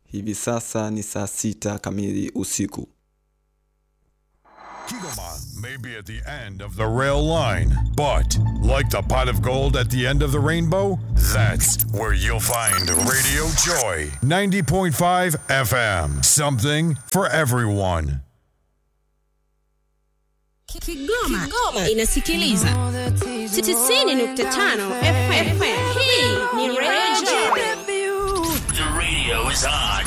Hivi sasa ni saa sita kamili usiku. Kigoma may be at the end of the rail line, but like the pot of gold at the end of the rainbow, that's where you'll find Radio Joy 90.5 FM. Something for everyone. Kigoma, Kigoma inasikiliza 90.5 FM. Hii ni Radio Joy. The radio is on.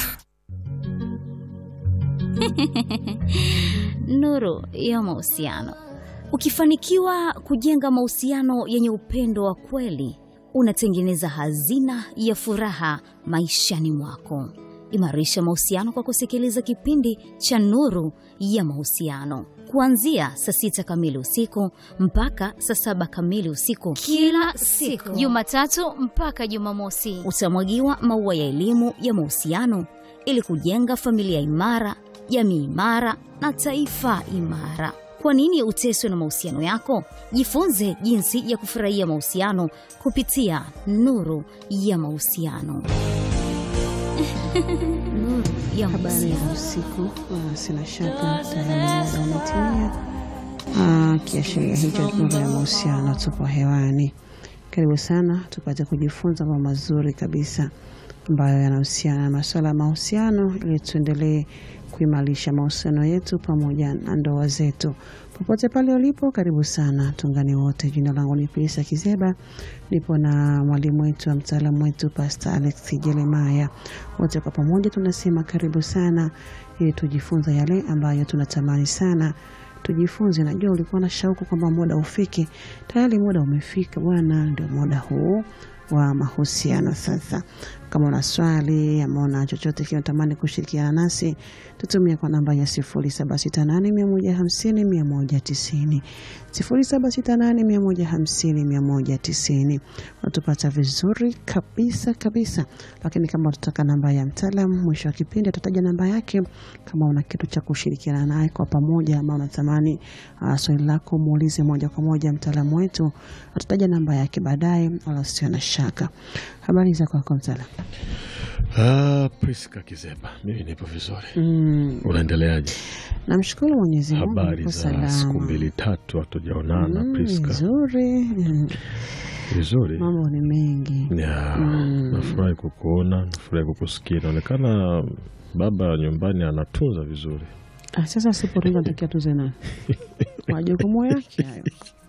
Nuru ya mahusiano. Ukifanikiwa kujenga mahusiano yenye upendo wa kweli, unatengeneza hazina ya furaha maishani mwako. Imarisha mahusiano kwa kusikiliza kipindi cha Nuru ya Mahusiano kuanzia saa sita kamili usiku mpaka saa saba kamili usiku kila siku, Jumatatu mpaka Jumamosi. Utamwagiwa maua ya elimu ya mahusiano ili kujenga familia imara, jamii imara na taifa imara. Kwa nini uteswe na mahusiano yako? Jifunze jinsi ya kufurahia mahusiano kupitia Nuru ya Mahusiano. Nuru ya Habari ya Mahusiano. usiku. Ah, Sina shaka tayari muda umetimia. Ah, Kiashiria hicho nuru ya mahusiano, tupo hewani. Karibu sana tupate kujifunza mambo mazuri kabisa ambayo yanahusiana na masuala ya mahusiano, ili tuendelee kuimarisha mahusiano yetu pamoja na ndoa zetu. Popote pale ulipo, karibu sana, tuungane wote. Jina langu ni Pilisa Kizeba, nipo na mwalimu wetu wa mtaalamu wetu Pastor Alex Jeremaya. Wote kwa pamoja tunasema karibu sana, ili tujifunze yale ambayo tunatamani sana tujifunze. Najua ulikuwa na shauku kwamba muda ufike, tayari muda umefika bwana, ndio muda huu wa mahusiano sasa. Kama una swali ama una chochote kile unatamani kushirikiana nasi, tutumie kwa namba ya 0768150190, 0768150190. Unatupata vizuri kabisa kabisa, lakini kama utataka namba ya mtaalamu, mwisho wa kipindi atataja namba yake. Kama una kitu cha kushirikiana naye kwa pamoja, ama unatamani uh, swali lako muulize moja kwa moja mtaalamu wetu, atataja namba yake baadaye, wala usio na shaka. Habari za kwako mtaalamu? Ah, Priska Kizeba, mimi nipo vizuri. Mm, Unaendeleaje? namshukuru Mwenyezi Mungu Habari nipo za salama. siku mbili tatu hatujaonana Mm, Priska. Nzuri. Mm, Vizuri. mambo ni mengi. Ya, Mm. nafurahi kukuona, nafurahi kukusikia. Inaonekana baba nyumbani anatunza vizuri. Ah, sasa sipotunza natakia tuze nani? majukumu yake hayo.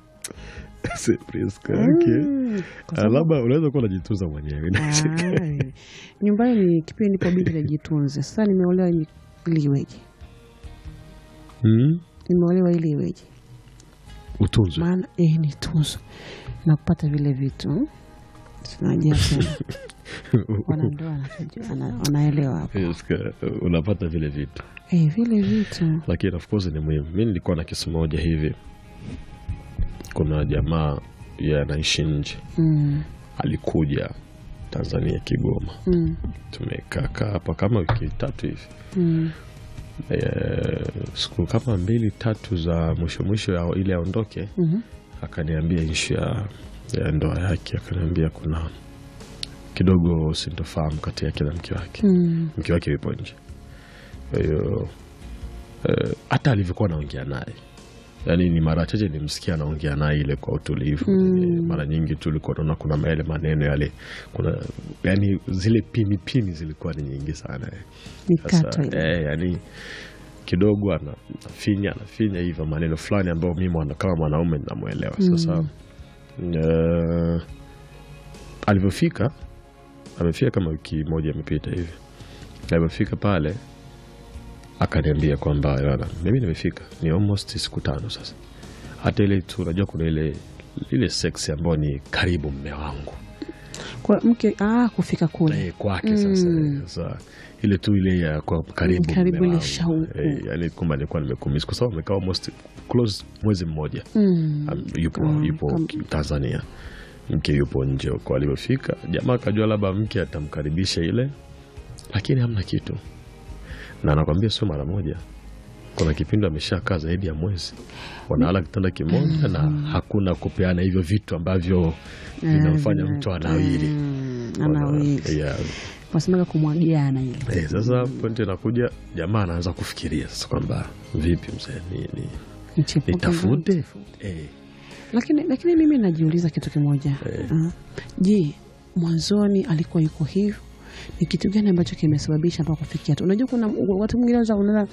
Si Priska, okay. Mm, kwa Ah, sababu- Labda unaweza kuwa unajitunza mwenyewe. Ah, nyumbani ni kipindi nipo bidi najitunze. Sasa nimeolewa ili ili iweje? Hmm? Nimeolewa ili iweje? Utunzwe. maana eh, ni tunzo na kupata vile vitu tunajia tena wanandoa wanajua- wana- wanaelewa hapo Priska, unapata vile vitu. eh, vile vitu lakini of course ni muhimu. Mi nilikuwa na kesi moja hivi, kuna jamaa yeye anaishi nje, mm, alikuja Tanzania Kigoma, mm, tumekaa kaa hapa kama wiki tatu hivi mm, e, siku kama mbili tatu za mwisho mwisho ya ili aondoke, mhm, akaniambia ishu ya, ya ndoa yake, akaniambia kuna kidogo sintofahamu kati yake na mke wake mm, mke wake yupo nje. Kwa hiyo eh, hata alivyokuwa anaongea naye, yaani ni mara chache nimsikia anaongea naye ile kwa utulivu Mm. mara nyingi tu ulikuwa unaona kuna yale maneno yale, kuna yani zile pini pini zilikuwa ni nyingi sana eh. mikato Sasa ile eh, yani kidogo ana- anafinya anafinya hivyo maneno fulani ambayo mimi mwana- kama mwanaume ninamwelewa. Sasa eh, alivyofika amefika kama wiki moja imepita hivi, alivyofika pale akaniambia kwamba "Bwana, mimi nimefika ni almost siku tano sasa, hata ile tu unajua kuna ile ile sex ambayo ni karibu mme wangu kwa mke ah, kufika kule eh, kwake sasa, Mm. sasa ile tu ile ya kwa karibu, Mm, karibu mme ile wangu. shauku. eh, yani kumbe nilikuwa nimekumisi kwa sababu amekaa almost close mwezi mmoja mm, um, yupo, Kama- yupo kama- Tanzania, mke yupo nje huko. Alivyofika jamaa akajua labda mke atamkaribisha ile, lakini hamna kitu, na anakwambia sio mara moja. Kuna kipindi ameshakaa zaidi ya mwezi, wanalala kitanda kimoja na hakuna kupeana hivyo vitu ambavyo vinamfanya vina- mtu anawiri. mm, anawiri Yeah. wasemaga kumwagiana ile Eh, sasa pointi inakuja, jamaa anaanza kufikiria sasa kwamba vipi mzee, ni, ni, Mchepuko nitafute ndio. eh, lakini lakini mimi najiuliza kitu kimoja Ah, je mwanzoni alikuwa yuko hivyo ni kitu gani ambacho kimesababisha mpaka kufikia tu unajua kuna watu mwingine wanaweza unaona